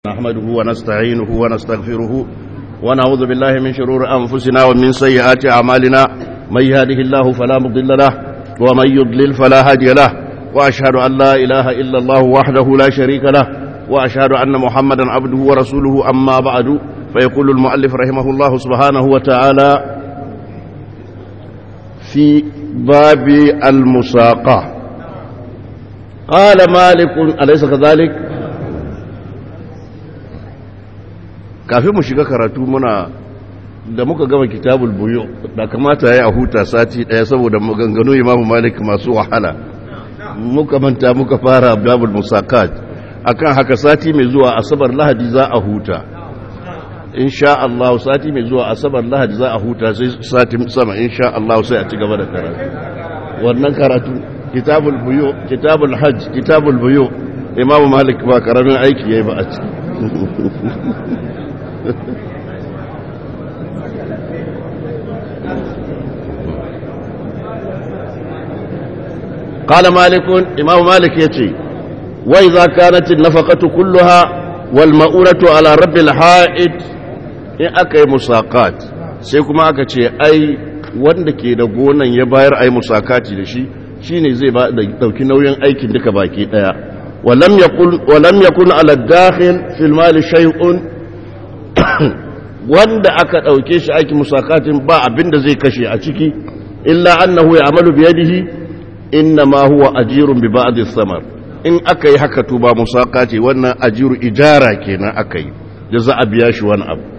نحمده ونستعينه ونستغفره ونعوذ بالله من شرور أنفسنا ومن سيئات أعمالنا من يهده الله فلا مضل له ومن يضلل فلا هادي له وأشهد أن لا إله إلا الله وحده لا شريك له وأشهد أن محمدا عبده ورسوله أما بعد فيقول المؤلف رحمه الله سبحانه وتعالى في باب المساقة قال مالك أليس كذلك kafin mu shiga karatu muna da muka gama kitabul buyu da kamata ya huta sati daya saboda maganganu imamu malik masu wahala muka manta muka fara babul musakat akan haka sati mai zuwa asabar lahadi za a huta insha Allah sati mai zuwa asabar lahadi za a huta sai sati sama insha Allah sai a ci gaba da karatu wannan karatu kitabul buyu kitabul hajj kitabul buyu imamu malik ba karamin aiki yayi ba a ciki قال مالك إمام مالك يتي وإذا كانت النفقة كلها والمؤونة على رب الحائط إن أكي مساقات سيكما أكي أي wanda ke da gonan ya bayar ai musakati da shi shine zai ba da dauki nauyin aikin duka baki daya walam yakul walam yakun ala dakhil fil mal shay'un wanda aka dauke shi aikin musakatin ba abinda zai kashe a ciki illa annahu ya'malu bi yadihi inna ma huwa ajirun bi ba'di samar in aka yi haka to ba musaka ce wannan ajiru ijara kenan aka yi da za a biya shi wani abu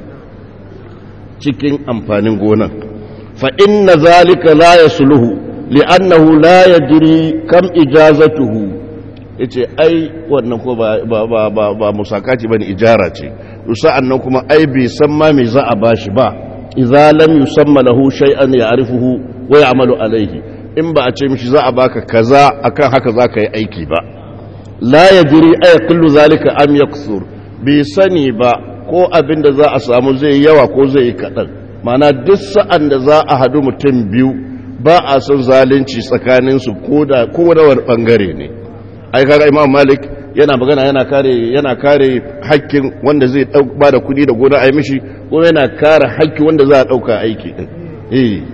cikin amfanin gonan fa inna zalika la yasluhu li'annahu la yadri kam ijazatuhu yace ai wannan ko ba ba ba ba, ba musaka ce bane ijara ce to sa'annan kuma ai bai san ma me za a bashi ba idza lam yusamma lahu shay'an ya'rifuhu wa ya'malu alayhi in ba a ce mishi za a baka kaza akan haka za ka yi aiki ba la ya jiri aya kullu zalika am yaksur bai sani ba ko abin da za a samu zai yawa ko zai yi kaɗan mana duk sa'an da za a hadu mutum biyu ba a son zalunci tsakaninsu ko da wani ɓangare ne ai kaga imam malik yana magana yana kare yana kare hakkin wanda zai ba da kuɗi da gona a yi mishi ko yana kare hakkin wanda za a ɗauka aiki ɗin eh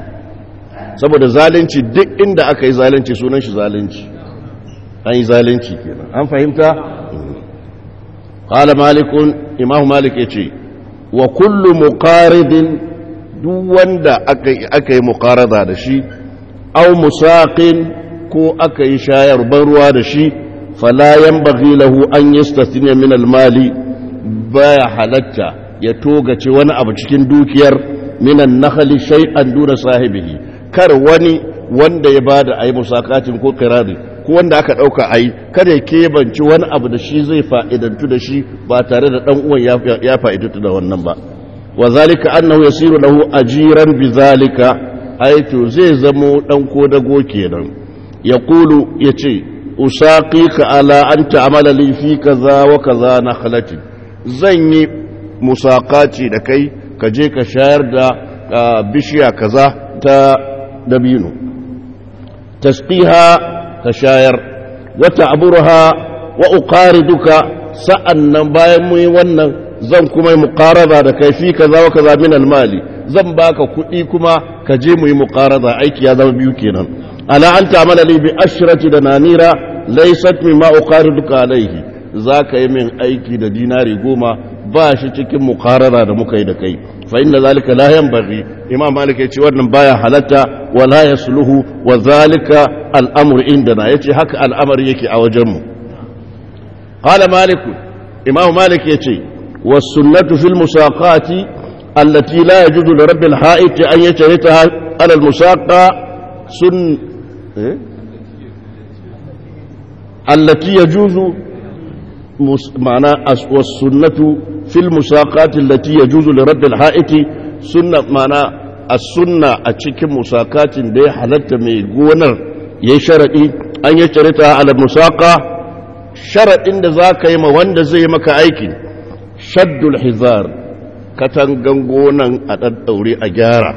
saboda zalunci duk inda aka yi zalunci sunan shi zalunci an yi zalunci kenan an fahimta qala malikun imamu malik yace wa kullu muqaridin duk wanda aka aka yi muqarada da shi aw musaqin ko aka yi shayar ban ruwa da shi fala yanbaghi lahu an yastathniya min al-mali baya halatta ya togace wani abu cikin dukiyar minan nakhli shay'an duna sahibihi kar wani wanda ya bada ayi musakatin ko kirari ko wanda aka dauka ayi kada ya kebanci wani abu da shi zai fa'idantu da shi ba tare da dan uwan ya fa'idantu da wannan ba wa zalika annahu yasiru lahu ajiran bi zalika ai to zai zamo dan ko dago kenan yaqulu yace usaqika ala an ta'mala li fi kaza wa kaza nakhlati zan yi musakati da kai ka je ka shayar da bishiya kaza ta dabino tasqiha ka shayar wata aburha wa uqariduka sa'annan bayan mu yi wannan zan kuma yi muqarada da kai fi kaza wa kaza min almali zan baka kuɗi kuma ka je mu yi muqarada aiki ya zama biyu kenan ala an ta'mala li bi ashrati dananira laysat mimma uqariduka alayhi zaka yi min aiki da dinari goma ba shi cikin muqarada da muka yi da kai fa inna zalika la yanbaghi imam malik yace wannan baya halatta wala yasluhu wa zalika al'amru indana yace haka al'amari yake a wajen mu qala malik imam malik yace was sunnatu fil musaqati allati la yajuzu li rabbil ha'it an yajritaha ala al musaqa sun allati yajuzu معنى والسنة في المساقات التي يجوز لرد الحائط سنة معنى السنة أتشك مساقات دي حلت ميقونر يشرئي أن يشرطها على المساقة شرط إن ذاك يما وند زي مكا أيكي شد الحذار كتنغنغونا أتدوري أجارة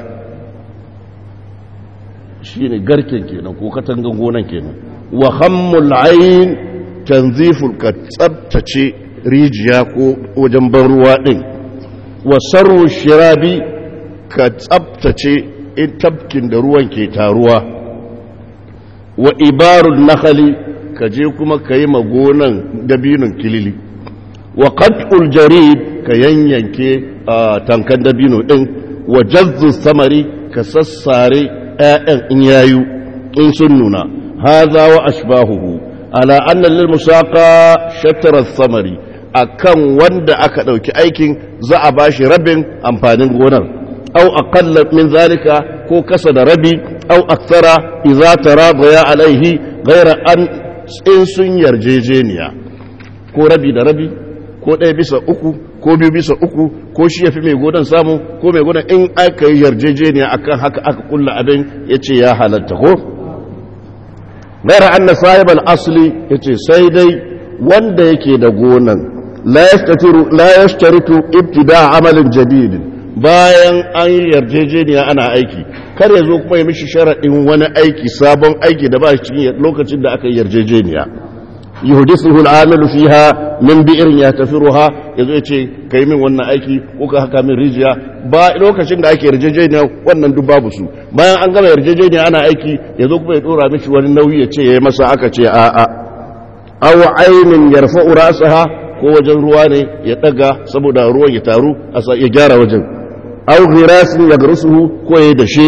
shine garken kenan ko katangan gonan kenan wa hammul ayn tanziful ka tsabtace rijiya ko wajen ban ruwa ɗin wasarru shirabi ka tsabtace in tabkin da ruwan ke taruwa wa ibarun nakali ka je kuma ka yi magonan dabinin kilili wa qat'ul jarid ka yanyanke a tankan dabino ɗin wa jazzu samari ka sassare 'ya'yan in yayu in sun nuna haza wa ashbahuhu ala anna lil musaqa shatara samari akan wanda aka dauki aikin za a bashi rabin amfanin gonar aw aqalla min zalika ko kasa da rabi aw akthara idza taradaya alaihi ghayra an in sun yarjejeniya ko rabi da rabi ko ɗaya bisa uku ko biyu bisa uku ko shi ya fi mai godan samu ko mai godan in aka yi yarjejeniya akan haka aka kulla abin ya ce ya halatta ko gaira an na sahibar asali ya ce sai dai wanda yake da gonan la ya shtaritu ibtida amalin jadidin bayan an yi yarjejeniya ana aiki kar ya zo kuma ya mishi sharaɗin wani aiki sabon aiki da ba shi cikin lokacin da aka yi yarjejeniya yuhdithuhu al-amilu fiha min bi'rin yatafiruha yazo yace kai min wannan aiki ko ka haka min rijiya ba lokacin da ake yarjejeniya wannan duk babu su bayan an gama yarjejeniya ana aiki yazo kuma ya dora mishi wani nauyi ya ce yayi masa aka ce a a aw aynin yarfa'u ra'saha ko wajen ruwa ne ya daga saboda ruwan ya taru ya gyara wajen aw ghirasin yagrusuhu ko ya dashe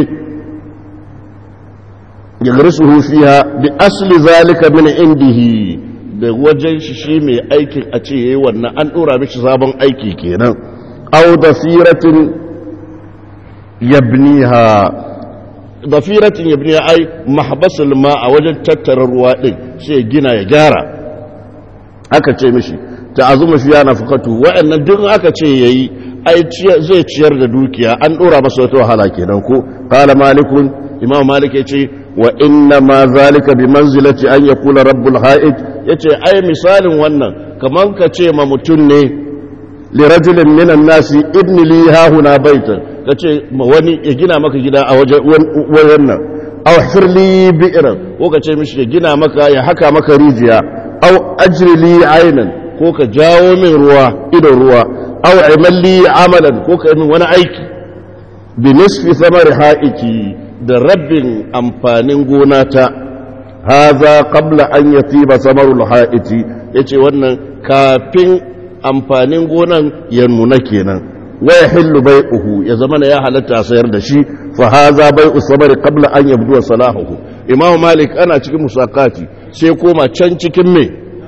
yagrusuhu fiha bi asli zalika min indihi da wajen shi shi mai aikin a ce yayi wannan an dora mishi sabon aiki kenan aw dafiratin yabniha dafiratin yabniha ai mahbasul ma a wajen tattara ruwa din sai gina ya gyara aka ce mishi ta'azuma fiya nafaqatu wa'annan duk aka ce yayi ai zai ciyar da dukiya an dora masa wata wahala kenan ko qala malikun imam malik yace wa inna ma zalika bi manzilati an yakula rabbul ha'id yace ai misalin wannan kaman ka ce ma mutun ne li rajulin minan nasi ibn li ha huna baitan kace ma wani ya gina maka gida a wajen wannan aw hirli bi'ran ko ka ce mishi ya gina maka ya haka maka rijiya aw ajri li aynan ko ka jawo min ruwa idon ruwa aw imalli amalan ko ka min wani aiki bi nisfi samar ha'iki da rabin amfanin gona ta haza qabla an yatiba samarul ha'iti yace wannan kafin amfanin gonan ya nuna kenan wa yahillu bai'uhu ya zama ya halatta sayar da shi fa haza bai'u samari qabla an yabdu salahuhu imamu malik ana cikin musakati sai koma can cikin me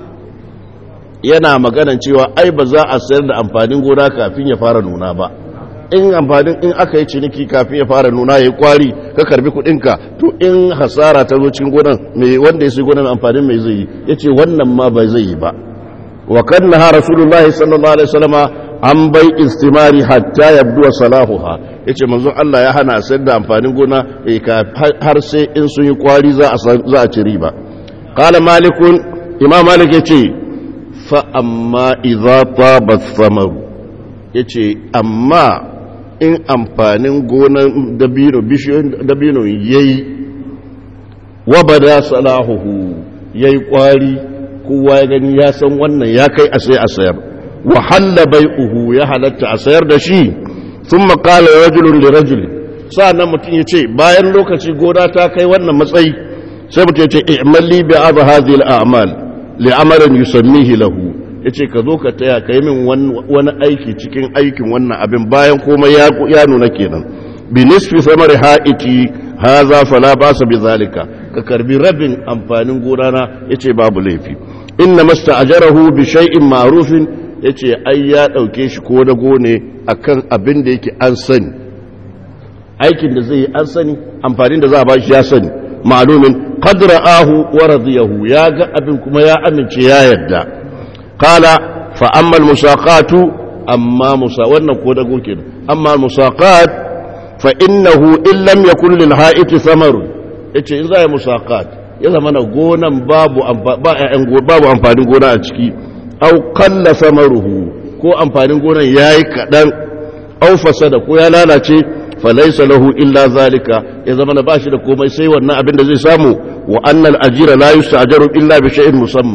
yana maganan cewa ai ba za a sayar da amfanin gona kafin ya fara nuna ba in amfanin in aka yi ciniki kafin ya fara nuna ya yi kwari ka karbi kudinka to in hasara ta zo cikin gonan mai wanda ya sai gonan amfanin mai zai yi ya ce wannan ma ba zai yi ba wa kan na rasulullahi sallallahu alaihi wasallama an bai istimari hatta yabdu salahuha yace manzon Allah ya hana sayar da amfanin gona har sai in sun yi kwari za a za a ci riba qala malikun imam malik yace fa amma idza taba thamaru yace amma in amfanin gonan dabino bishiyoyin dabino yayi wabada salahuhu yayi kwari kowa ya gani ya san wannan ya kai a sai a sayar wa halla bai'uhu ya halatta a sayar da shi thumma qala rajulun li rajul sa'annan mutum yace bayan lokaci gona ta kai wannan matsayi sai mutum yace i'malli bi hadha hadhihi al-a'mal li amalin yusammihi lahu yace ka zo ka taya kai min wani aiki cikin aikin wannan abin bayan komai ya ya nuna kenan bi nisfi samari ha'iti hadha fala basa bi zalika ka karbi rabin amfanin gona na yace babu laifi inna masta'jarahu bi shay'in ma'rufin yace ai ya dauke shi ko da gone akan abin da yake an sani aikin da zai yi an sani amfanin da za a bashi ya sani ma'lumin qad ra'ahu wa radiyahu ya ga abin kuma ya amince ya yarda qala fa amma al-musaqatu amma musa wannan ko da goke amma al-musaqat fa innahu in lam yakun lil ha'iti thamarun yace in za a yi musaqat ya zama na gonan babu babu amfanin gona a ciki au kalla samaruhu ko amfanin gonan yayi kadan au fasada ko ya lalace falaysa lahu illa zalika ya zama na bashi da komai sai wannan abin da zai samu wa annal ajira la yusajaru illa bi shay'in musamma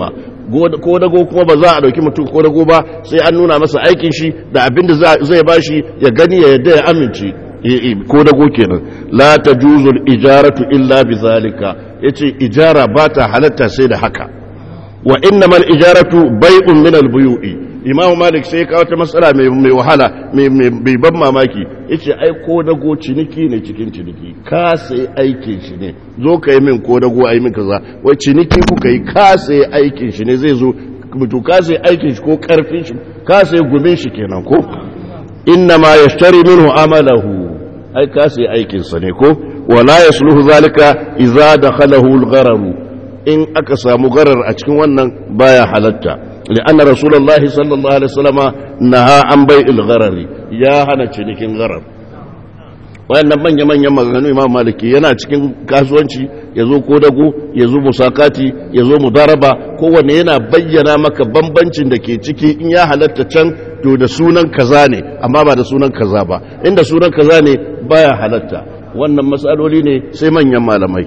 ko dago kuma ba za a dauki mutum ko dago ba sai an nuna masa aikin shi da abin da zai bashi ya gani ya yadda ya amince ko dago kenan la tajuzul ijaratu illa bizalika yace ijara ba ta halatta sai da haka wa innamal ijaratu bai'un min al-buyu'i imamu malik sai kawo ta matsala mai wahala mai ban mamaki yace ai ko dago ciniki ne cikin ciniki ka sai aikin shi ne zo ka yi min ko dago ai min kaza wai ciniki kuka yi ka sai aikin shi ne zai zo mutu ka sai aikin shi ko karfin shi ka sai gumin shi kenan ko inna ma yashtari minhu amalahu ai ka sai aikin sa ne ko wala yasluhu zalika idza dakhalahu al-gharar in aka samu garar a cikin wannan baya halatta لأن رسول الله صلى الله عليه وسلم نهى عن بيع الغرر يا هنا cinikin gharar wayannan manya manyan maganganu Imam Maliki yana cikin kasuwanci yazo ko dago yazo musakati yazo mudaraba kowanne yana bayyana maka bambancin da ke ciki in ya halatta can to da sunan kaza ne amma ba da sunan kaza ba inda sunan kaza ne baya halatta wannan matsaloli ne sai manyan malamai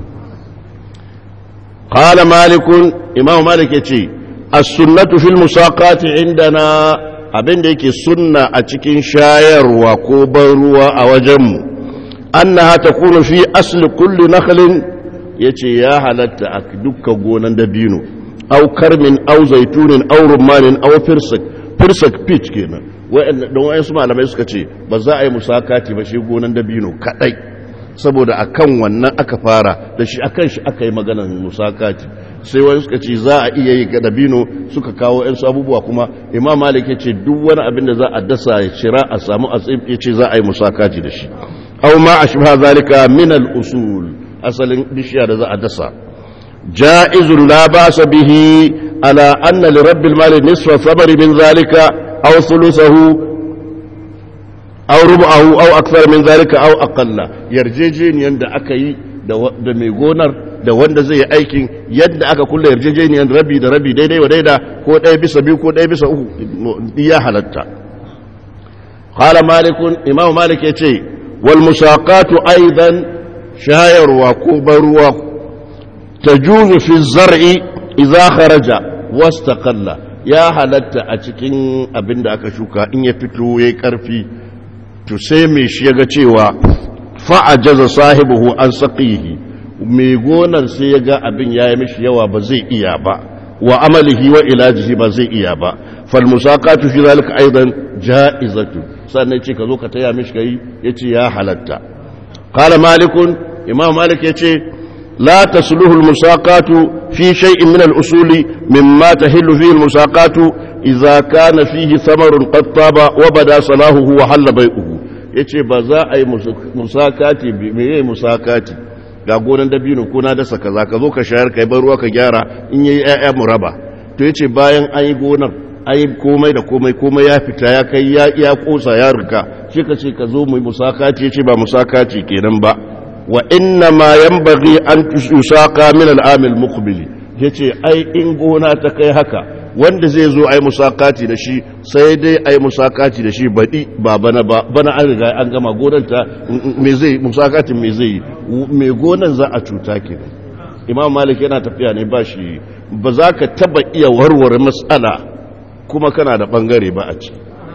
قال مالك إمام مالك يتي السنة في المساقات عندنا abin da yake sunna a cikin shayarwa ko ban ruwa a wajenmu annaha takunu fi asli kulli nakhlin yace ya halatta a dukkan gonan dabino aw karmin aw zaitunin aw rummanin aw firsak firsak peach kenan wa'annan don wayansu malamai suka ce ba za a yi musakati ba shi gonan dabino kadai saboda akan wannan aka fara da shi akan shi aka yi maganar musakati sai wani suka ce za a iya yi ga dabino suka kawo yan abubuwa kuma imam malik ya ce duk wani abin da za a dasa ya cira a samu asib ya ce za a yi musakaci da shi aw ma ashbaha zalika min al usul asalin bishiya da za a dasa jaizun la ba'sa bihi ala anna li rabbil mal nisfa sabari min zalika aw thuluthahu aw rubu'ahu aw akthar min zalika aw aqalla yarjejeniyan da aka yi da mai gonar da wanda zai yi aikin yadda aka kulle yarjejeniyar rabi da rabi daidai wa daida ko ɗaya bisa biyu ko ɗaya bisa uku ya halatta qala malikun imam malik ya ce wal musaqatu aidan shayarwa ko baruwa tajuzu fi zar'i idza kharaja wastaqalla ya halatta a cikin abin da aka shuka in ya fito yayi karfi to sai mai shi ya ga cewa fa'ajaza sahibuhu an saqihi mai gonar sai ya ga abin ya yi mishi yawa ba zai iya ba wa amalihi wa ilajihi ba zai iya ba fal musaqatu fi zalika aidan ja'izatu sannan ce ka zo ka taya mishi kai yace ya halatta qala malikun imam malik yace la tasluhu al musaqatu fi shay'in min al usuli mimma tahillu fihi al musaqatu idza kana fihi thamarun qad taba wa bada salahuhu wa halla bai'uhu yace ba za a yi musakati me yayi musakati ga gonan dabino ko na dasa kaza ka zo ka shayar kai bar ruwa ka gyara in yayi ƴaƴa mu raba to yace bayan an yi gonar ai komai da komai komai ya fita ya kai ya iya kosa ya rika shi ka ce ka zo mu musakaci yace ba musakaci kenan ba wa inna ma yanbaghi an tusaka min al-amil muqbili yace ai in gona ta kai haka wanda zai zo ai musakati da shi sai dai ai musakati da shi baɗi ba bana ba bana an riga an gama gonar ta me zai musakatin me zai me gonan za a cuta ke imam malik yana tafiya ne ba shi ba za ka taba iya warware matsala kuma kana da bangare ba a ci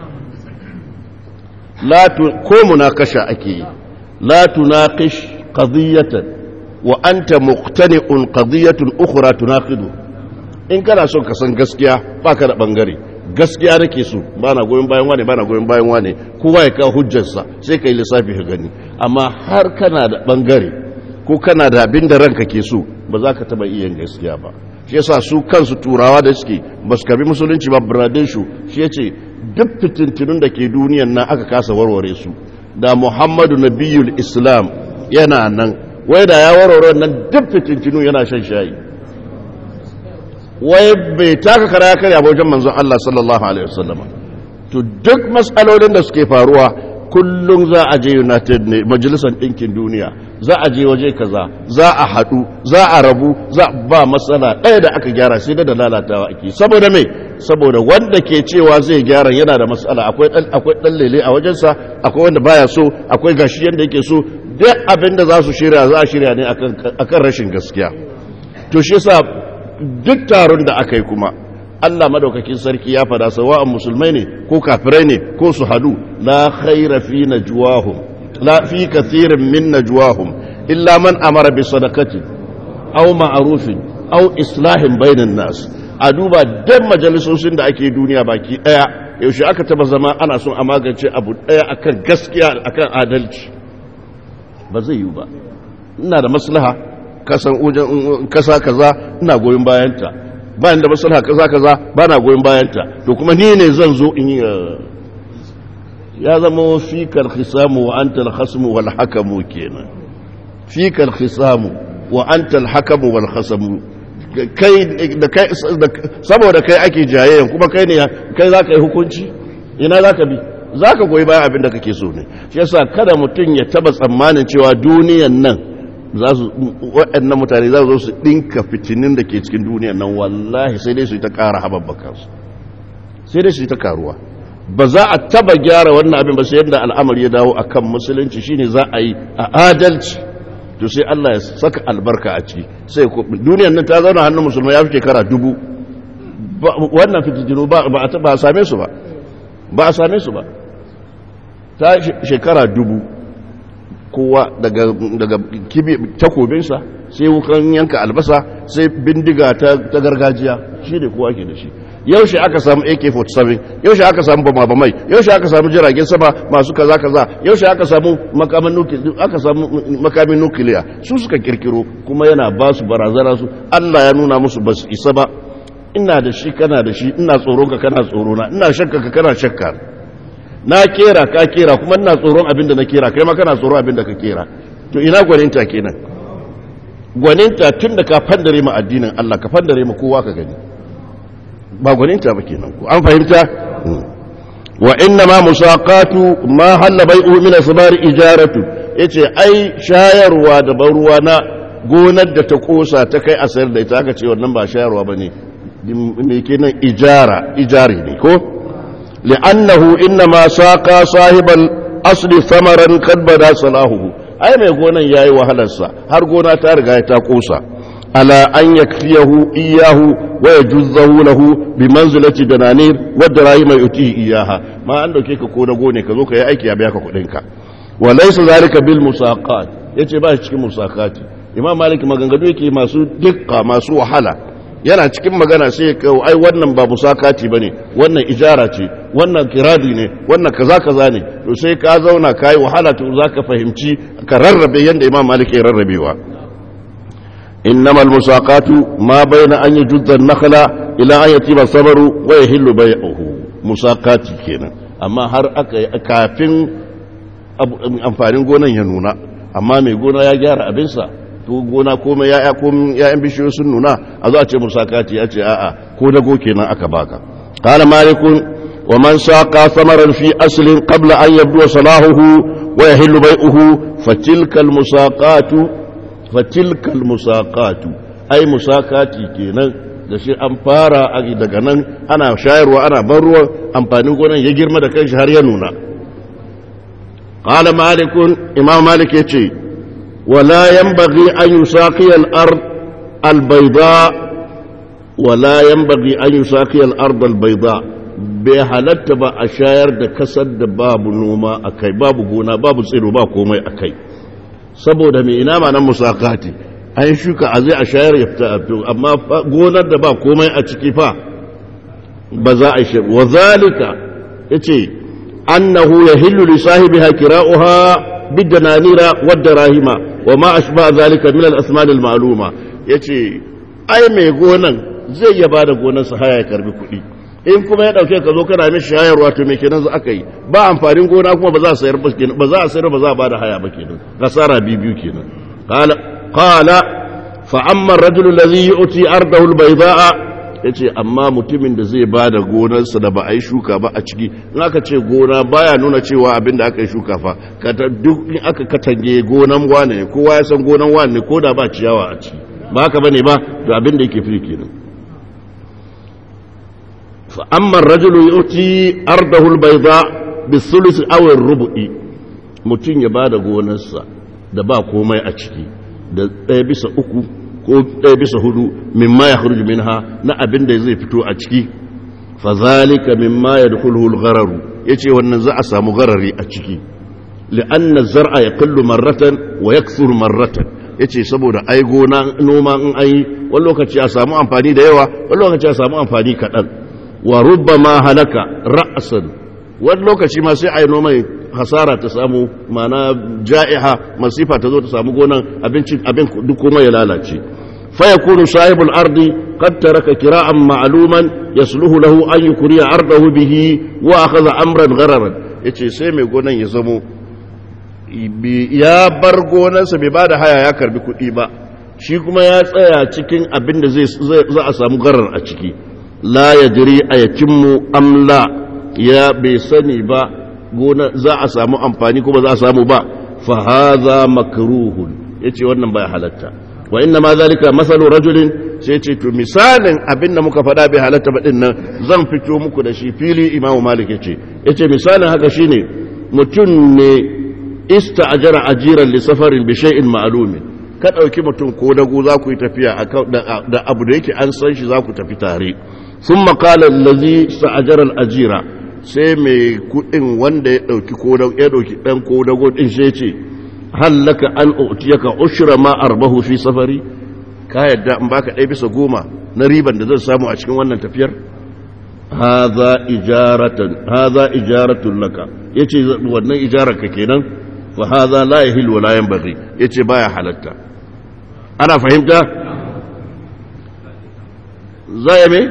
ko munakasha ake yi la tunaqish qadiyatan wa anta muqtani'un qadiyatun ukhra tunaqidu in kana son ka san gaskiya baka da bangare gaskiya nake so bana goyon bayan wane bana goyon bayan wane kowa ya kawo hujjarsa sai kai lissafi ka gani amma har kana da bangare ko kana da abin da ranka ke so ba za ka taba iya gaskiya ba shi yasa su kansu turawa da suke ba su karbi musulunci ba biradin shu shi yace duk fitintunun da ke duniyan nan aka kasa warware su da muhammadu nabiyul islam yana nan wai da ya warware nan duk fitintunu yana shan shayi wai bai taka kara ya karya wajen manzon Allah sallallahu alaihi wasallam to duk matsalolin da suke faruwa kullum za a je United ne majalisar ɗinkin duniya za a je waje kaza za a haɗu za a rabu za ba matsala ɗaya da aka gyara sai da lalatawa ake saboda mai saboda wanda ke cewa zai gyara yana da matsala akwai akwai ɗan lele a wajensa akwai wanda baya so akwai gashi yanda yake so duk abin da za su shirya za a shirya ne akan rashin gaskiya to shi yasa duk taron da aka yi kuma Allah madaukakin sarki ya fada sawa'an musulmai ne ko kafirai ne ko su hadu la khaira fi najwahum la fi kathirin min najwahum illa man amara bi sadaqati aw ma'rufin aw islahin bainan nas a duba dan majalisosin da ake duniya baki daya yaushe aka taba zama ana son a magance abu daya akan gaskiya akan adalci ba zai yi ba ina da maslaha kasan wajen kasa kaza ina goyon bayanta bayan da maslaha kaza kaza ba na goyon bayanta to kuma ni ne zan zo in yi ya zama fikar khisamu wa anta al-khasmu wal hakamu kenan fikar khisamu wa anta al-hakamu wal khasamu kai da kai saboda kai ake jayayyan kuma kai ne kai za ka yi hukunci ina za ka bi za ka goyi bayan abin da kake so ne shi yasa kada mutum ya taba tsammanin cewa duniyan nan za su waɗannan mutane za su zo su ɗinka fitinin da ke cikin duniyan nan wallahi sai dai su yi ta ƙara haɓaɓɓaka su sai dai su yi ta karuwa ba za a taba gyara wannan abin ba sai yadda al'amari ya dawo akan musulunci shine za a yi a adalci to sai Allah ya saka albarka a ciki sai duniyan nan ta zauna hannun musulmai ya fi shekara dubu wannan fitintinu ba a same su ba ba a same su ba ta shekara dubu kowa daga takobinsa sai wukan yanka albasa sai bindiga ta gargajiya shi ne kowa ke da shi yaushe aka samu ak-47 yaushe aka samu bama-bamai yaushe aka samu jiragen sama masu kaza-kaza yaushe aka samu makamin nukiliya su suka kirkiro kuma yana ba su barazana su allah ya nuna musu ba su isa ba ina da shi kana da shi ina tsoron ka kana tsorona ina shakka ka kana shakka na kera ka kera kuma ina tsoron abin da na kera kai ma kana tsoron abin da ka kera to ina gwaninta kenan gwaninta tun da ka fandare ma addinin Allah ka fandare ma kowa ka gani ba gwaninta ba kenan ko an fahimta wa inna ma musaqatu ma halla bai'u min asbar ijaratu yace ai shayarwa da ban ruwa na gonar da ta kosa ta kai a sayar da ita aka ce wannan ba shayarwa bane me kenan ijara ijari ne ko li'annahu inma saqa sahibal asli thamaran kad bada salahu ai mai gonan yayi wahalarsa har gona ta riga ta kosa ala an yakfiyahu iyahu wa yajuzzahu lahu bi manzilati dananir wa dirahim yutihi iyaha ma an dauke ka ko da gone ka zo ka yi aiki ya biya ka kudin ka wa laysa zalika bil musaqat yace ba shi cikin musaqati imam malik maganganu yake masu dukka masu wahala yana cikin magana sai ka ai wannan ba musakati bane wannan ijara ce wannan kiradi ne wannan kaza kaza ne to sai ka zauna kai wahala to zaka fahimci ka rarrabe yanda imam malik ya rarrabewa innama almusaqatu ma baina an yujudda an-nakhla ila an yatiba sabru wa yahillu bai'uhu musakati kenan amma har aka kafin amfanin gonan ya nuna amma mai gona ya gyara abinsa to gona komai ya'ya komai ya'yan bishiyoyi sun nuna a zo a ce musakati ya ce a'a ko dago kenan aka baka qala malikun wa man saqa thamaran fi aslin qabla an yabdu salahuhu wa yahillu bai'uhu fatilka almusaqatu fatilka almusaqatu ai musakati kenan da shi an fara daga nan ana shayarwa ana ban ruwan amfanin gonan ya girma da kanshi har ya nuna qala malikun imam malik yace ولا ينبغي أن يساقي الأرض البيضاء ولا ينبغي أن يساقي الأرض البيضاء بحالت با أشاير دا كسد باب نوما أكي باب غونا باب سيرو با كومي أكي سبو دا مي إنما أنا مساقاتي أي شوكا أزي أشاير يفتأتو أما غونا دا با كومي أتكي فا بزا أشير وذلك يتي أنه يهل لصاحبها كراؤها بالدنانير والدراهم وما أشبه ذلك من الأثمان المعلومة yace ai mai gonan zai ya bada gonarsa haya ya karbi kuɗi in kuma ya ɗauke ka zo kana mishi shayarwa to me kenan za aka yi ba amfanin gona kuma ba za a sayar ba kenan ba za a sayar ba za a bada haya ba kenan kasara biyu kenan qala qala fa amma ar-rajulu alladhi yu'ti ardahu al-bayda'a ya ce amma mutumin da zai ba da gonarsa da ba a yi shuka ba a ciki in aka ce gona baya nuna cewa abin da aka yi shuka fa duk in aka katange gonan wane ne kowa ya san gonan wane ne ko da ba ciyawa a ciki ba haka bane ba to abin da yake fi kenan fa amma ar-rajulu yuti ardahu al-bayda bis-sulus aw ar-rubu'i mutum ya ba da gonarsa da ba komai a ciki da ɗaya bisa uku ko ɗaya bisa hudu mimma ya kharuju minha na abin da zai fito a ciki fa zalika mimma yadkhuluhu al-gharar yace wannan za a samu garari a ciki li'anna zar'a yaqillu marratan wa yakthuru marratan yace saboda ai gona noma in ai wani lokaci a samu amfani da yawa wani lokaci a samu amfani kaɗan wa rubbama halaka ra'san wani lokaci ma sai ai noma hasara ta samu mana ja'iha masifa ta zo ta samu gonan abincin abin duk kuma ya lalace fa yakunu sahibul ardi qad taraka kira'an ma'luman yasluhu lahu an yukriya ardahu bihi wa akhadha amran ghararan yace sai mai gonan ya zamo ya bar gonarsa bai bada haya ya karbi kuɗi ba shi kuma ya tsaya cikin abin da zai za a samu garar a ciki la yadri ayatimmu amla ya bai sani ba gona za a samu amfani kuma za a samu ba fa hadha makruhun yace wannan bai halatta wa inna ma zalika masalu rajulin sai ce to misalin abin da muka faɗa bai halatta ba din nan zan fito muku da shi fili imamu malik yace yace misalin haka shine mutum ne ista'jara ajiran li safarin bi shay'in ma'lumin ka dauki mutum ko dago za ku yi tafiya da abu da yake an san shi za ku tafi tare thumma qala allazi sta'jara al-ajira sai mai kudin wanda ya dauki kodago ya dauki dan kodago din sai ce hallaka an utiyaka ushra ma arbahu fi safari ka yadda in baka dai bisa goma na riban da zan samu a cikin wannan tafiyar hadha ijaratan hadha ijaratun laka yace wannan ijarar ka kenan fa hadha la yahil wa la yanbaghi yace baya halatta ana fahimta zai me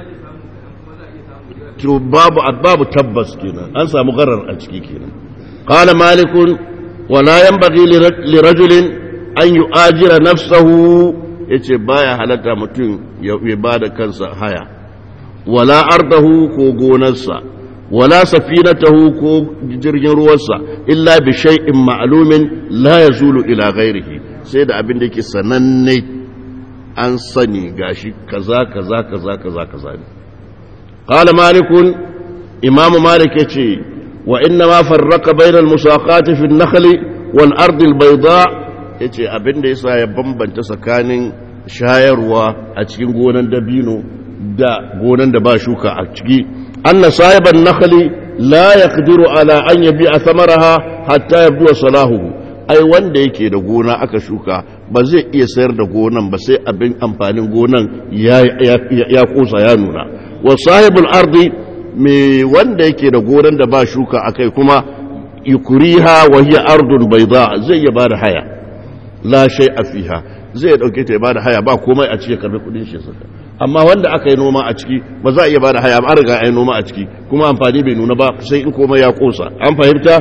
to babu babu tabbas kenan an samu garar a ciki kenan qala malik wa la yanbaghi li rajulin an yu'ajira nafsahu yace baya halatta mutum ya bada kansa haya wala ardahu ko gonarsa wala safinatahu ko jirgin ruwansa illa bi shay'in ma'lumin la yazulu ila ghairihi sai da abin da yake sananne an sani gashi kaza kaza kaza kaza kaza ne قال مالك إمام مالك يتي وإنما فرق بين المساقات في النخل والأرض البيضاء يتي أبن ديسا يبنبن تسكان شايروا أتكين قونا دبينو دا قونا دباشوكا أتكي أن صاحب النخل لا يقدر على أن يبيع ثمرها حتى يبدو صلاحه ai wanda yake da gona aka shuka ba zai iya sayar da gonan ba sai abin amfanin gonan ya kosa ya nuna wa sahibul ardi me wanda yake da gonan da ba shuka akai kuma yukuriha wa hiya ardun bayda zai ya bada haya la shay'a fiha zai dauke ta ya bada haya ba komai a cikin karbi kudin shi saka amma wanda aka yi noma a ciki ba za a iya bada haya ba an riga ai noma a ciki kuma amfani bai nuna ba sai in komai ya kosa an fahimta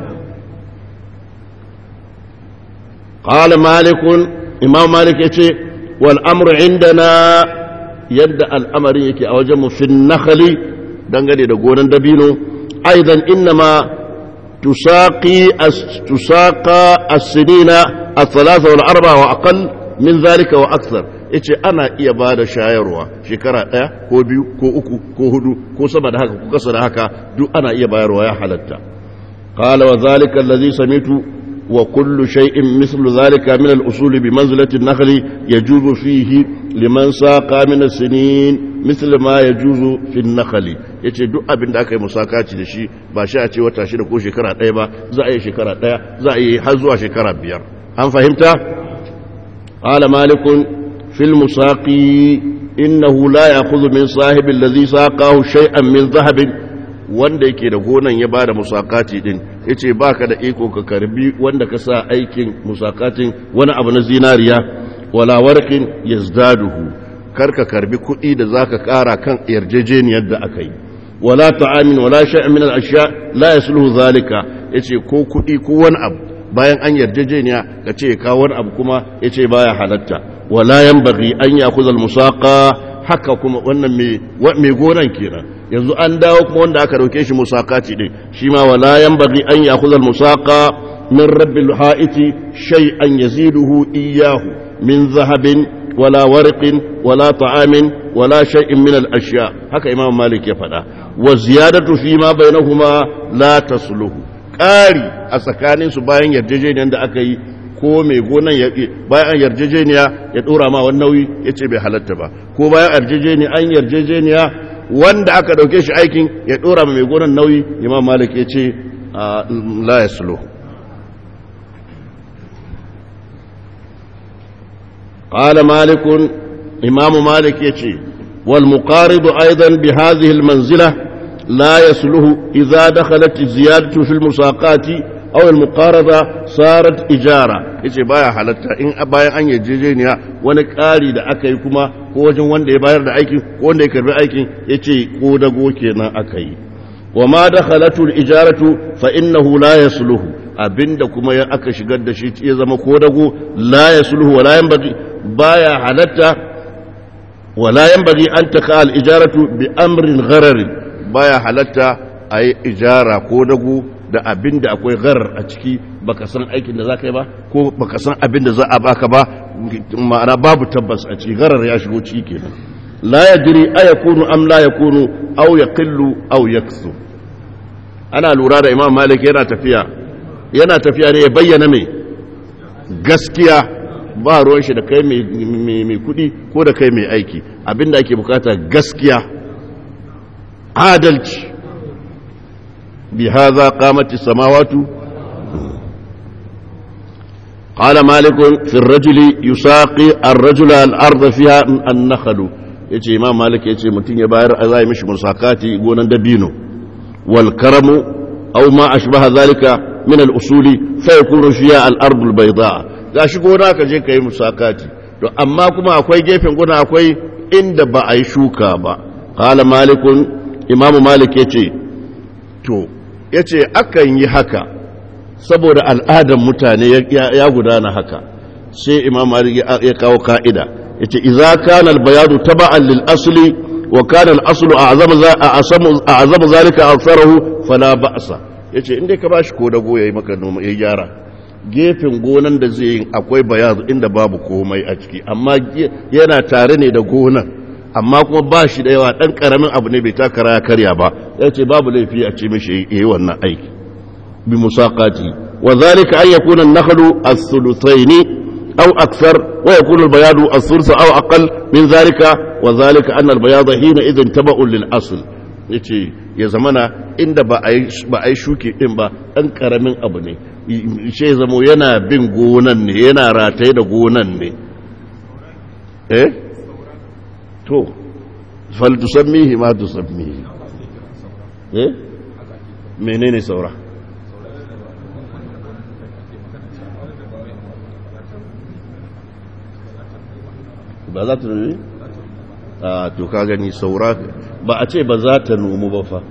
قال مالك إمام مالك يتي والأمر عندنا يد الأمر يكي أوجم في النخل دنگني دقونا دبينو أيضا إنما تساقي تساقى السنين الثلاثة والأربعة وأقل من ذلك وأكثر yace ana iya ba da shayarwa shekara ɗaya ko biyu ko uku ko hudu ko sama da haka ko kasa da haka duk ana iya bayarwa ya halatta qala wa zalika allazi samitu وكل شيء مثل ذلك من الأصول بمنزلة النخل يجوز فيه لمن ساق من السنين مثل ما يجوز في النخل yace duk abin da aka yi musakaci da shi ba shi a ce wata shida ko shekara ɗaya ba za a yi shekara ɗaya za a yi har zuwa shekara biyar an fahimta qala malikun fil musaqi innahu la ya'khudhu min sahibi alladhi saqahu shay'an min dhahabin wanda yake da gonan ya bada musakati din yace baka da iko ka karbi wanda ka sa aikin musakatin wani abu na zinariya wala warqin yazdaduhu karka karbi kuɗi da zaka ƙara kan yarjejeniyar da aka yi wala ta'amin wala shay'in min al-ashya la yasluhu zalika yace ko kuɗi ko wani abu bayan an yarjejeniya ka ce ka wani abu kuma yace baya halatta wala yanbaghi an ya'khudha al-musaqa haka kuma wannan mai gonan kenan yanzu an dawo kuma wanda aka dauke shi musakati din shi ma wala yanbaghi an ya'khudha al-musaqa min rabbil ha'iti shay'an yaziduhu iyyahu min zahabin wala warqin wala ta'amin wala shay'in min al-ashya haka imam malik ya faɗa wa ziyadatu fi ma bainahuma la tasluhu ƙari a tsakanin su bayan yarjejeniyar da aka yi ko mai gonan ya bayan an yarjejeniya ya dora ma wani nauyi ya ce bai halatta ba ko bayan yarjejeniya an yarjejeniya wanda aka dauke shi aikin ya dora ma mai gonan nauyi imam malik ya ce la ya sulo قال مالك إمام مالك يتي والمقارض أيضا بهذه المنزلة لا يسله إذا دخلت الزيادة في المساقات أو المقارضة صارت إجارة yace baya halatta in bayan an yarjejeniya wani ƙari da aka yi kuma ko wajen wanda ya bayar da aikin ko wanda ya karbi aikin yace ko dago kenan aka yi wa ma dakhalatul ijaratu fa innahu la yasluhu abinda kuma ya aka shigar da shi ya zama ko dago la yasluhu wa la yanbaghi baya halatta wa la yanbaghi an taqa al ijaratu bi amrin ghararin baya halatta a yi ijara ko dagu da abin da akwai gharar a ciki baka san aikin da za ka yi ba ko baka san abin da za a baka ba ma'ana babu tabbas a ciki gharar ya shigo ciki kenan la yadri ayakunu am la yakunu aw yaqillu aw yaksu ana lura da imam malik yana tafiya yana tafiya ne ya bayyana mai gaskiya ba ruwan shi da kai mai kudi ko da kai mai aiki abinda ake bukata gaskiya adalci bi haza qamati samawatu قال مالك في الرجل يساقي الرجل الارض فيها النخل yace imam malik yace mutun ya bayar a zai mishi musakati gonan dabino wal karamu aw ma ashbaha zalika min al usuli fa yakunu fiha al ard al bayda gashi gona ka je kai musakati to amma kuma akwai gefen gona akwai inda ba a yi shuka ba qala malikun imamu malik ya ce to ya ce akan yi haka saboda al'adar mutane ya gudana haka sai imam malik ya kawo ka'ida ya ce iza kana albayadu taba'an lil asli wa kana al-aslu a'zamu zalika aksarahu fala ba'sa yace inda ka bashi ko dago yayi maka noma yayi gyara gefen gonan da zai yi akwai bayadu inda babu komai a ciki amma yana tare ne da gonan amma kuma ba shi da yawa ɗan ƙaramin abu ne bai takara ya karya ba ya ce babu laifi a ce mishi yi wannan aiki bi musaqati wa zalika an yakuna an-nakhlu as-thuluthayn aw akthar wa yakuna al-bayadu as-thuluth aw aqall min zalika wa zalika anna al-bayada hina idhan taba'un lil asl yace ya zamana inda ba ai ba ai shuki din ba ɗan ƙaramin abu ne shi zamo yana bin gonan ne yana rataye da gonan ne eh to faltusammihi ma tusammihi eh menene saura ba za ta nuni a to ka gani saura ba a ce ba za ta nomu ba fa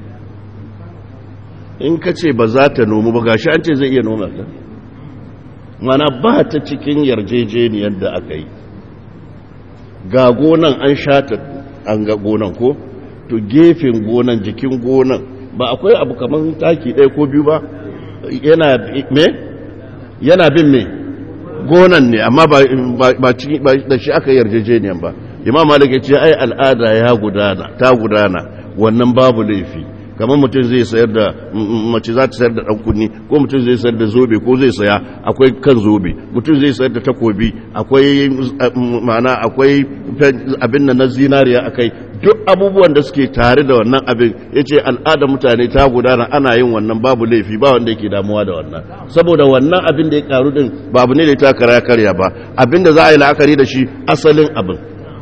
in ka ce ba za ta nomu ba gashi an ce zai iya noma ta mana ba ta cikin yarjejeniyar da aka yi ga gonan an shata an ga gonan ko to gefen gonan jikin gonan ba akwai abu kamar taki ɗaya ko biyu ba yana me yana bin me gonan ne amma ba da shi aka yarjejeniyan ba imam malik ya ce ai al'ada ya gudana ta gudana wannan babu laifi kamar mutum zai sayar da mace za ta sayar da ɗan kunni ko mutum zai sayar da zobe ko zai saya akwai kan zobe mutum zai sayar da takobi akwai ma'ana akwai abin da na zinariya akai duk abubuwan da suke tare da wannan abin ya ce al'adar mutane ta gudana ana yin wannan babu laifi ba wanda yake damuwa da wannan saboda wannan abin da ya karu din babu ne da ta kara karya ba abin da za a yi la'akari da shi asalin abin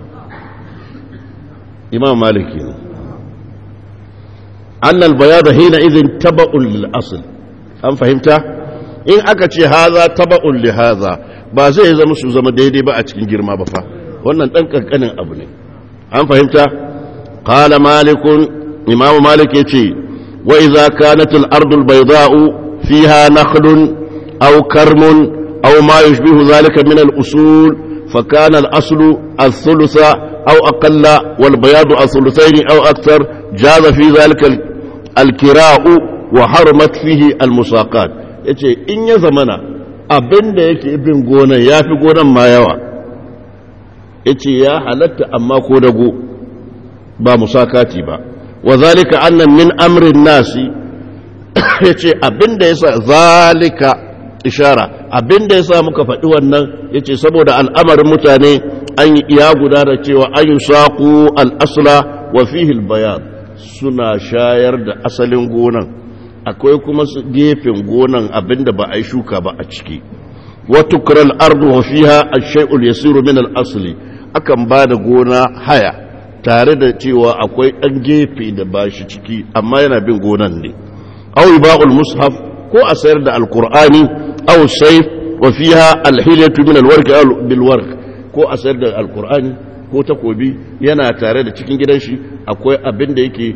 imam maliki ne أن البياض حينئذ تبع للأصل أم فهمت؟ إن أكتش هذا تبع لهذا ba zai zama su zama daidai ba a cikin girma ba fa wannan dan kankanin abu ne an fahimta qala malikun imamu malik yace wa idza kanat al ardu al bayda'u fiha nakhlun aw karmun aw ma yushbihu dhalika min al usul fa kana al aslu al thulutha aw aqalla wal bayadu al thuluthayn aw akthar jaza fi dhalika alkira'u wa harmat fihi almusaqat yace in ya zamana abinda yake bin gonan yafi gonan ma yawa yace ya halatta amma ko dago ba musakati ba wa zalika anna min amrin nasi yace abinda yasa zalika ishara abin da ya sa muka faɗi wannan ya ce saboda al'amarin mutane an yi iya guda da cewa an yi saƙo al'asla wa fihil bayan suna shayar da asalin gonan akwai kuma su gefen gonan abin da ba a yi shuka ba a ciki wata kural ardu wa fiha a shai'ul yasiru min al'asali akan ba da gona haya tare da cewa akwai ɗan gefe da ba shi ciki amma yana bin gonan ne au ba'ul mushaf ko a sayar da alkur'ani au saif wa fiha alhilyatu min alwarq bil warq ko a sayar da alkur'ani ko takobi yana tare da cikin gidan shi akwai abin da yake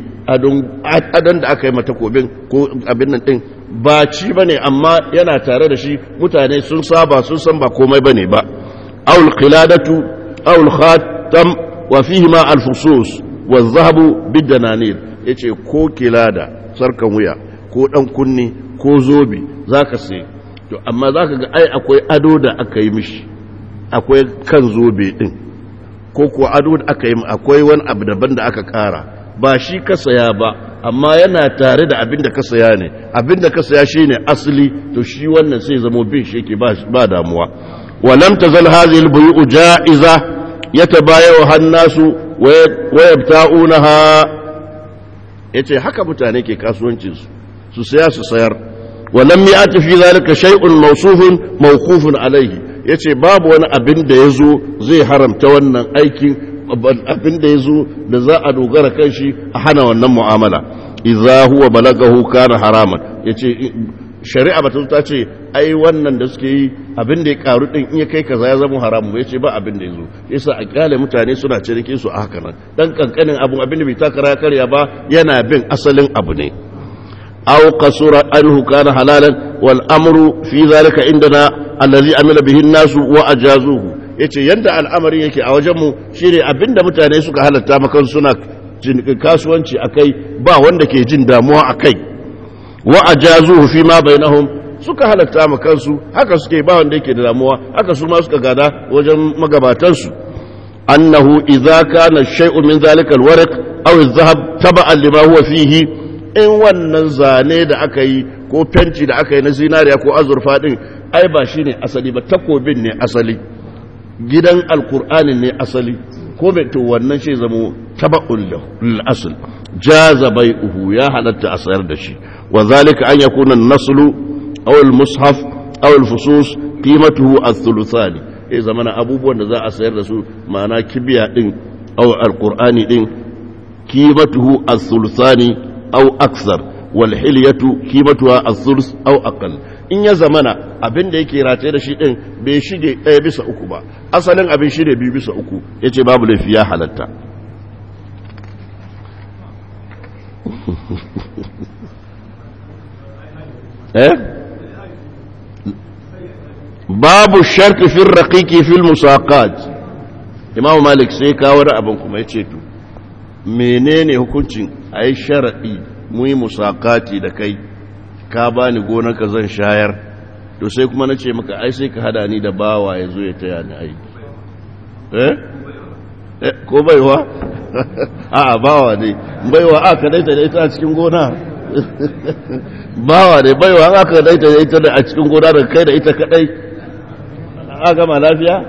adon da aka yi mata takobin ko abin nan din ba ci bane amma yana tare da shi mutane sun saba sun san ba komai bane ba aul qiladatu aul khatam wa fihi ma al fusus wa zahabu bid dananir yace ko kilada sarkan wuya ko dan kunni ko zobe zaka sai to amma zaka ga ai akwai ado da aka yi mishi akwai kan zobe din ko kuwa ado da aka yi akwai wani abu daban da aka kara ba shi ka saya ba amma yana tare da abin da ka saya ne abin da ka saya shi ne asali to shi wannan sai zamo bin shi yake ba damuwa walam tazal hadhihi al-buyu'u ja'iza yatabayu hannasu wa yabta'unaha yace haka mutane ke kasuwancin su su saya su sayar walam ya'ti fi zalika shay'un mawsufun mawqufun alayhi ya ce babu wani abin da ya zo zai haramta wannan aikin abin da ya zo da za a dogara kan shi a hana wannan mu'amala idza huwa balagahu kana haraman ya ce shari'a ba ta ce ai wannan da suke yi abin da ya karu din in ya kai kaza ya zama haramu ya ce ba abin da ya zo yasa a kyale mutane suna ciniki su a haka nan dan kankanin abun abin da bai takara ya karya ba yana bin asalin abu ne aw qasura anhu kana halalan wal amru fi zalika indana allazi amila bihi nasu wa ajazuhu yace yanda al'amari yake a wajen mu shine abinda mutane suka halatta makan suna kasuwanci akai ba wanda ke jin damuwa akai wa ajazuhu fi ma bainahum suka halatta makan su haka suke ba wanda yake da damuwa haka su ma suka gada wajen magabatan su annahu idza kana shay'un min zalika alwarq aw adh-dhahab taba'an lima huwa fihi in wannan zane da aka yi ko fenti da aka yi na zinariya ko azurfa din ai ba shi ne asali ba takobin ne asali gidan alkur'anin ne asali ko bai to wannan shi zamo taba'un lil asl jaza bai'uhu ya halatta a sayar da shi wa zalika an yakuna an-naslu aw al-mushaf aw al-fusus qimatuhu ath-thuluthani eh zamana abubuwan da za a sayar da su ma'ana kibiya din aw al-qur'ani din qimatuhu ath-thuluthani aw aksar wal hilyatu qimatuha ath-thuluth aw aqall in ya zamana abin da yake rataye da shi din bai shige ɗaya bisa uku ba asalin abin shi ne biyu bisa uku ya ce babu laifi ya halatta eh babu sharti fin raƙiƙi fil musaqat imamu malik sai kawo da abin kuma ya ce to menene hukuncin a yi sharaɗi mu yi musakati da kai ka bani gonarka zan shayar to sai kuma na ce maka ai sai ka hada ni da bawa ya zo ya taya ni aiki eh ko baiwa a bawa ne baiwa aka daita da ita a cikin gona bawa ne baiwa aka daita da ita a cikin gona da kai da ita kadai a gama lafiya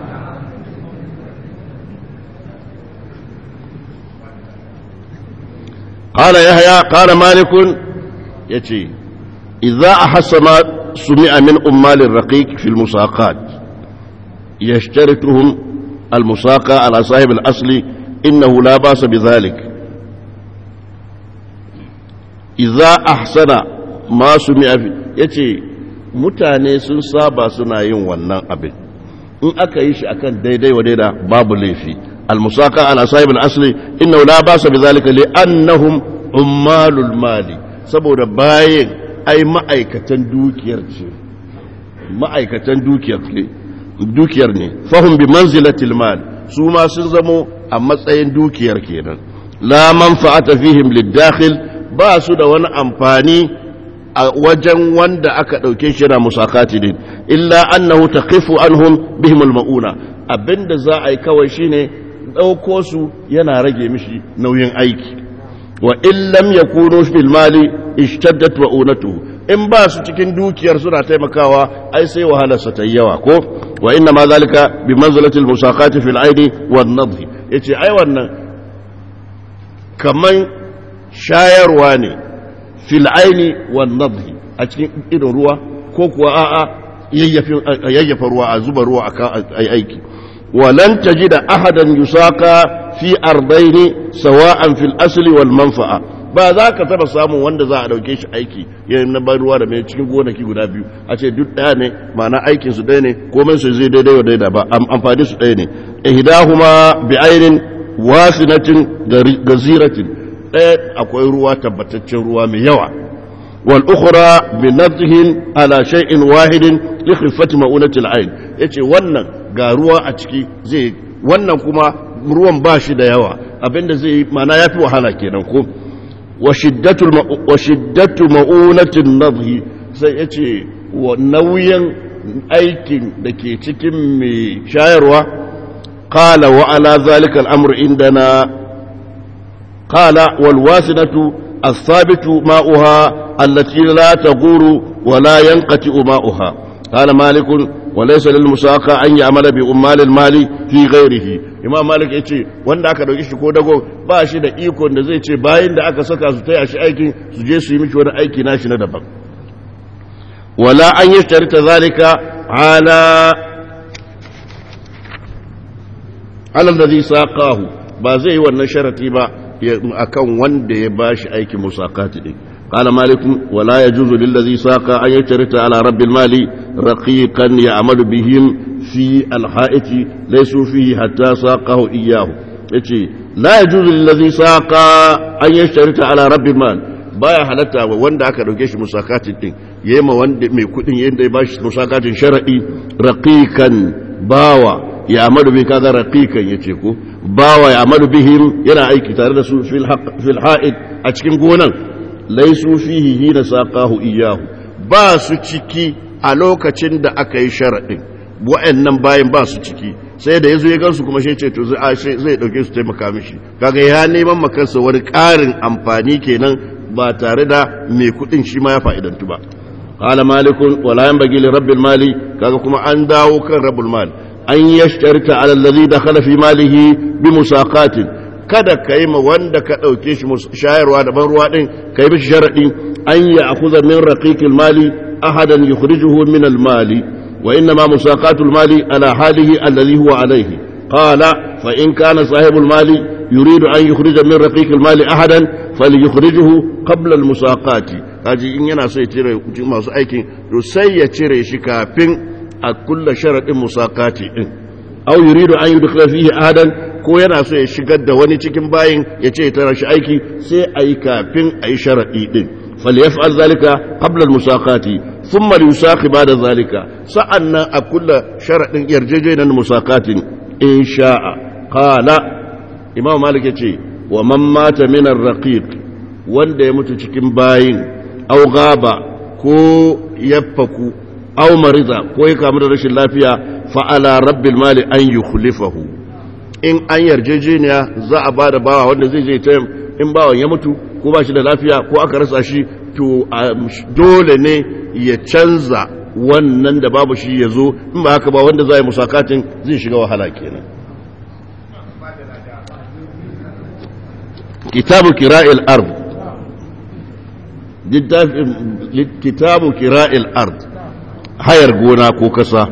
قال يحيى قال مالك يتي إذا أحس ما سمع من أمال الرقيق في المساقات يشترطهم المساقى على صاحب الأصل إنه لا بأس بذلك إذا أحسن ما سمع في يتي mutane sun saba suna yin wannan abin in aka yi shi akan daidai wa daida babu laifi almusaka ala sahib al-asli innahu la ba'sa bidhalika li annahum ummalul mali saboda bayin ai ma'aikatan dukiyar ce ma'aikatan dukiyar ne dukiyar ne fahim bi manzilatil mal su ma sun zamo a matsayin dukiyar kenan la manfa'ata fihim lidakhil ba su da wani amfani a wajen wanda aka dauke shi na musakati din illa annahu taqifu anhum bihim almauna abinda za a yi kawai shine dauko su yana rage mishi nauyin aiki wa in lam yakunu fil mali ishtaddat wa'unatuhu in ba su cikin dukiyar suna taimakawa ai sai wahalarsa ta yi yawa ko wa inna ma zalika bi manzilatil musaqati fil aidi wan nadhi yace ai wannan kaman shayarwa ne fil aini wan nadhi a cikin irin ruwa ko kuwa a'a yayyafa ruwa a zuba ruwa akan aiki ولن تجد أحدا يساقى في أرضين سواء في الأصل والمنفعة ba za ka taba samun wanda za a dauke shi aiki yayin na ban ruwa da mai cikin gonaki guda biyu a ce duk ɗaya ne ma'ana aikin su ɗaya ne komai su zai daidai wa daida ba amfani su ɗaya ne ihdahuma bi ainin wasinatin gaziratin ɗaya akwai ruwa tabbataccen ruwa mai yawa wal ukhra bi nadhihin ala shay'in wahidin li khifati ma'unatil ain yace wannan ga ruwa a ciki zai wannan kuma ruwan ba shi da yawa abinda zai yi mana ya fi wahala kenan ko wa shiddatu ma'unatin nadhi sai ya ce wa nauyin aikin da ke cikin mai shayarwa qala wa ala zalika al'amru indana qala wal wasinatu as-sabitu ma'uha allati la taghuru wa la yanqati ma'uha qala malikun وليس للمساقى أن يعمل بأمال المال في غيره imam malik ya ce wanda aka dauki shi ko dago ba shi da ikon da zai ce bayan da aka saka su taya shi aikin su je su yi miki wani aiki nashi na daban wala an yi ta zalika ala alal da zai saƙahu ba zai yi wannan sharati ba akan wanda ya ba shi aikin musakati ɗin قال مالك ولا يجوز للذي ساق أن يشترط على رب المال رقيقا يعمل بهم في الحائط ليسوا فيه حتى ساقه إياه لا يجوز للذي ساق أن يشترط على رب المال baya halatta wa wanda aka dauke shi musakatin din yema wanda mai kudin yanda ya bashi musakatin shar'i raqiqan bawa ya amadu bi kaga raqiqan yace ko bawa ya amadu bihim yana aiki tare da su fil haqq fil ha'id a cikin gonan laisu fihi hina saqahu iyahu ba su ciki a lokacin da aka yi sharadin wa'annan bayan ba su ciki sai da yazo ya gansu kuma shi ce to zai zai dauke su taimaka mishi kaga ya neman makansa wani karin amfani kenan ba tare da mai kudin shi ma ya fa'idantu ba qala malikun wala yanbaghi li rabbil mali kaga kuma an dawo kan rabbul mal an yashtarita ala alladhi dakhala fi malihi bi musaqatin kada ka yi ma wanda ka ɗauke shi shayarwa da ban ruwa ɗin ka yi mishi sharaɗi an yi a kuza min raƙiƙil mali ahadan yukhrijuhu min al-mali wa inna ma musaqatul mali ala halihi alladhi huwa alayhi qala fa in kana sahibul mali yuridu an yukhrija min raqiqil mali ahadan falyukhrijuhu qabla al-musaqati kaji in yana so ya cire masu aikin to sai ya cire shi kafin a kulla sharadin musaqati din aw yuridu an yudkhila fihi ahadan ko yana so ya shigar da wani cikin bayin ya ce tara shi aiki sai a yi kafin a yi sharaɗi ɗin falyaf'al zalika qabla al-musaqati thumma yusaqi ba'da zalika sa'annan a kulla sharaɗin yarjejeniyar musaqatin in sha'a qala imam malik yace wa man mata min ar-raqiq wanda ya mutu cikin bayin aw gaba ko yaffaku aw marida ko ya kamu da rashin lafiya fa ala rabbil mali an yukhlifahu in an yarjejeniya za a ba da bawa wanda zai je ta in bawan ya mutu ko ba shi da lafiya ko aka rasa shi to dole ne ya canza wannan da babu shi ya zo in ba haka ba wanda za a yi musakatin zai shiga wahala kenan kitabu kira'il ard kitabu kira'il ard hayar gona ko kasa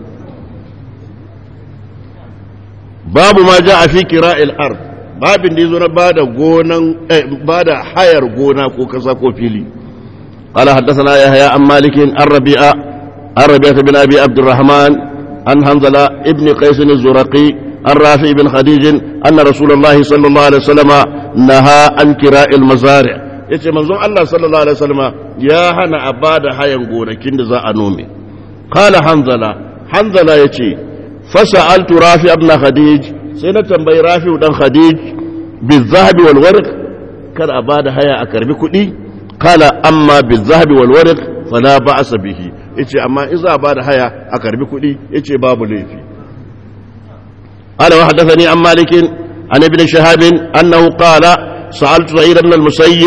babu ma ja a fi kira'il ard babin da yazo na bada gonan bada hayar gona ko kasa ko fili قال حدثنا يحيى عن مالك عن ربيعة عن ربيعة بن أبي عبد الرحمن عن حنظلة ابن قيس الزرقي عن رافع بن خديج أن رسول الله صلى الله عليه وسلم نهى عن كراء المزارع yace manzon Allah sallallahu alaihi wasallam ya hana a bada hayan gonakin da za a nome qala hanzala hanzala yace fasa'altu rafi ibn khadij sai na tambayi rafi dan khadij bizahabi wal warq kar a bada haya a karbi kuɗi kala amma bizahabi wal warq fala ba'sa bihi yace amma in za a bada haya a karbi kuɗi yace babu laifi قال وحدثني عن مالك عن ابن شهاب أنه قال سألت سعيد بن المسيب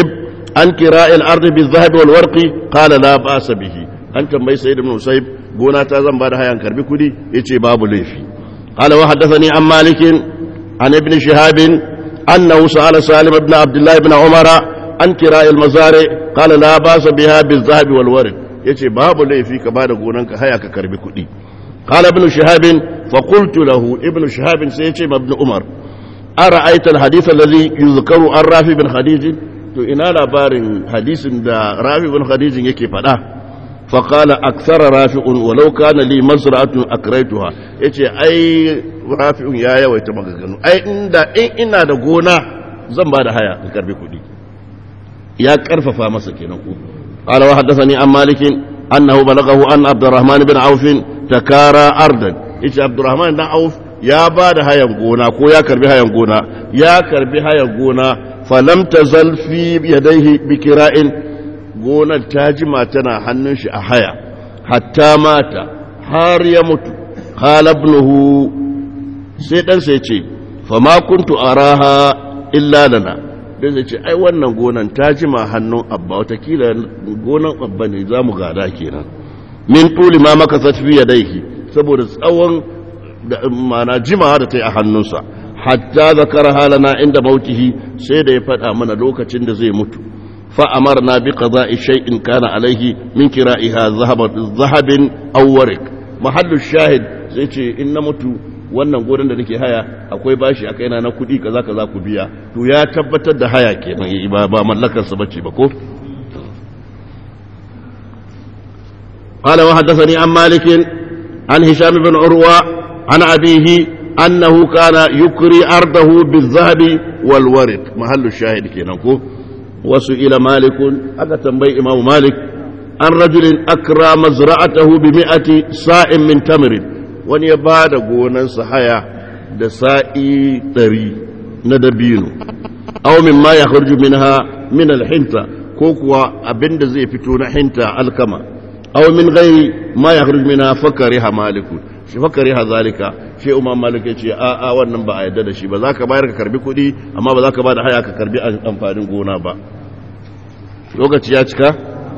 عن كراء الأرض بالذهب والورق قال لا بأس به أنت ما سيد بن مسيب قونا تازم بعد هيا كربي كدي يتي باب ليفي قال وحدثني عن مالك عن ابن شهاب أنه سأل سالم بن عبد الله بن عمر عن كراء المزارع قال لا بأس بها بالذهب والورق يتي باب ليفي كبار قونا هيا كربي كدي قال ابن شهاب فقلت له ابن شهاب سيتي ابن عمر أرأيت الحديث الذي يذكر عن رافي بن خديج to ina labarin hadisin da rafi bin khadijin yake faɗa faƙala aksara rafi'un walau kana li masra'atun akraituha yace ai rafi'un ya yawaita maganganu ai inda in ina da gona zan ba da haya in karbi kuɗi ya karfafa masa kenan ku qala wa haddathani an malik annahu balaghahu an abdurrahman bin auf takara ardan yace abdurrahman dan auf ya ba da hayan gona ko ya karbi hayan gona ya karbi hayan gona falam tazal fi yadayhi bikira'in gonar ta jima tana hannun shi a haya hatta mata har ya mutu qala ibnuhu sai dan sai ce fama kuntu araha illa lana dan sai ce ai wannan gonan ta jima hannun abba watakila gonan abba ne zamu gada kenan min tuli ma makasat fi yadayhi saboda tsawon da mana jimawa da ta yi a hannunsa hatta zakara halana inda mautihi sai da ya faɗa mana lokacin da zai mutu fa'amar na bi qada'i shay'in kana alaihi min kira'iha zahabin aw warik mahallu shahid sai ce in na mutu wannan gurin da nake haya akwai bashi a kaina na kuɗi kaza kaza ku biya to ya tabbatar da haya kenan ba ba mallakar sa bace ba ko قال وحدثني عن مالك عن هشام بن عروة عن أبيه أنه كان يكري أرضه بالذهب والورد محل الشاهد كينكو وسئل مالك أكا تنبي إمام مالك عن رجل أكرى مزرعته بمئة صاع من تمر wani ya ba da gonansa haya da sa'i ɗari na dabino aw min ma ya minha min alhinta ko kuwa abinda zai fito na hinta alkama aw min ghairi ma ya minha fakariha malikun shi fakari ha zalika shi umar malik ya ce a a wannan ba a yadda da shi ba za ka bayar ka karbi kuɗi amma ba za ka ba da haya ka karbi amfanin gona ba lokaci ya cika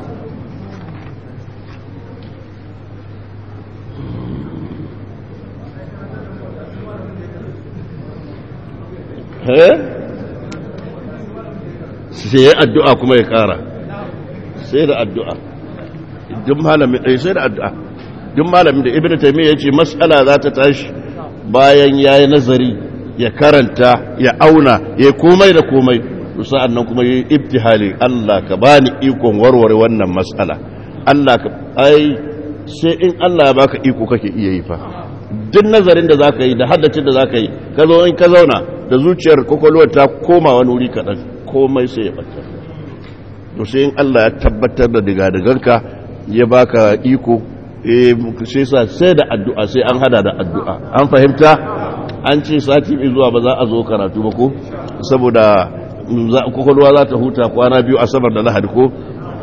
sai ya addu'a kuma ya kara sai da addu'a duk malamin ɗaya sai da addu'a duk malamin da ibn taymiya yace mas'ala za ta tashi bayan yayi nazari ya karanta ya auna ya komai da komai to sa'an nan kuma yayi ibtihali Allah ka bani ikon warware wannan mas'ala Allah ka ai sai in Allah ya baka iko kake iya yi fa duk nazarin da zaka yi da haddacin da zaka yi ka zo in ka zauna da zuciyar kokolwar ta koma wani wuri kaɗan komai sai ya bata to sai in Allah ya tabbatar da digadiganka ya baka iko sai sa sai da addu'a sai an hada da addu'a an fahimta an ce sati mai zuwa ba za a zo karatu ba ko saboda kwakwalwa za ta huta kwana biyu asabar da lahadi ko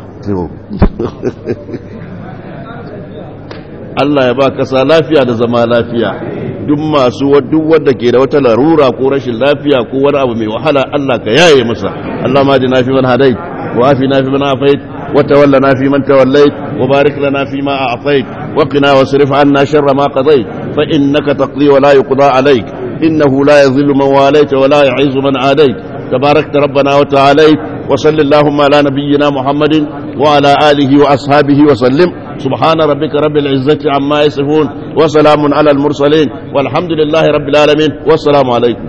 Allah ya ba kasa lafiya da zama lafiya duk masu duk wanda ke da wata larura ko rashin lafiya ko wani abu mai wahala Allah ka yaye masa Allah ma ji na fi man hadai wa afi na fi man afait wa tawallana fi man tawallait wa barik lana fi ma a'tait wa qina wasrif anna sharra ma qadait fa innaka taqdi wa la yuqda alayk innahu la yadhillu man walayta wa la yu'izzu man adait تباركت ربنا وتعاليت وصل اللهم على نبينا محمد وعلى آله وأصحابه وسلم سبحان ربك رب العزة عما يصفون وسلام على المرسلين والحمد لله رب العالمين والسلام عليكم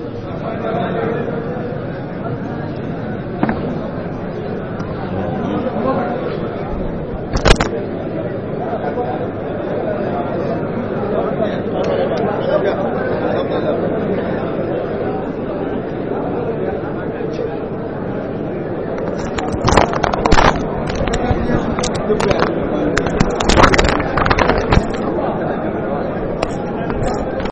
Thank you.